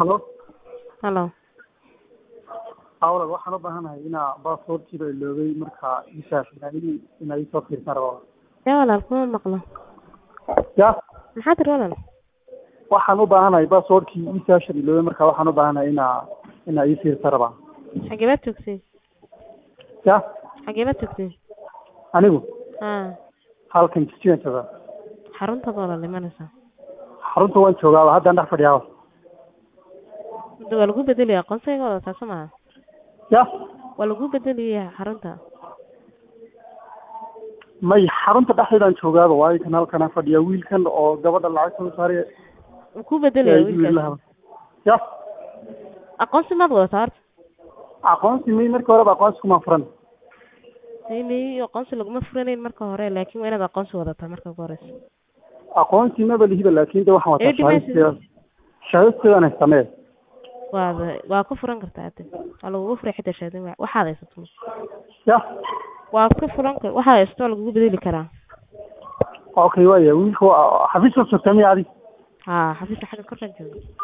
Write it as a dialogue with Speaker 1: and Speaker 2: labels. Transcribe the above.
Speaker 1: halo
Speaker 2: halo
Speaker 1: awlad waxaan u baahanahay inaa baasaboorkiiba iloobay marka isaas inaa isoo fiirsan rabo
Speaker 2: yaa walaal kuma maqlo
Speaker 1: ya
Speaker 2: maxaa tiri walaal
Speaker 1: waxaan u baahanahay baasaboorkii isaashan iloobay marka waxaan u baahanahay inaa inaa ii fiirsan rabaa
Speaker 2: xagee baad joogtay
Speaker 1: ya
Speaker 2: xagee baad joogtay
Speaker 1: anigu
Speaker 2: ha
Speaker 1: halkan jisigan joogaa
Speaker 2: xaruntaad walaal imanaysaa
Speaker 1: xarunta waan joogaaba haddaan dhex fadhiyaaba
Speaker 2: hadda waa lagu bedelaya aqoonsayga wadataa soo maha
Speaker 1: ya
Speaker 2: waa lagu bedelaya xarunta
Speaker 1: may xarunta dhexdeedaan joogaaba waayo kan halkanaan fadhiya wiilkan oo gabadha lacag soo saaraya
Speaker 2: wuu ku bedelaya wiilkaas
Speaker 1: ya
Speaker 2: aqoonsi maad wadataa horta
Speaker 1: aqoonsi may markii horeba aqoonsi kumaan furan
Speaker 2: may aqoonsi laguma furanayn marka hore laakin waa inaad aqoonsi wadataa marka ugu horeysa
Speaker 1: aqoonsi maba lihiba laakin de waxaan wataa
Speaker 2: Ee, device-
Speaker 1: shahaadadeeda shahaadadeedaan haysamee
Speaker 2: waad waa ku furan kartaa ade waa lagugu furay xitaa shahaadin wa waxaad haysato
Speaker 1: ya
Speaker 2: waa ka furan kar waxaad haysato waa lagugu bedeli karaa
Speaker 1: okay waaya wiilka waa- xafiiska joogtaa miya adi
Speaker 2: ha xafiiska xagga korkaan jooga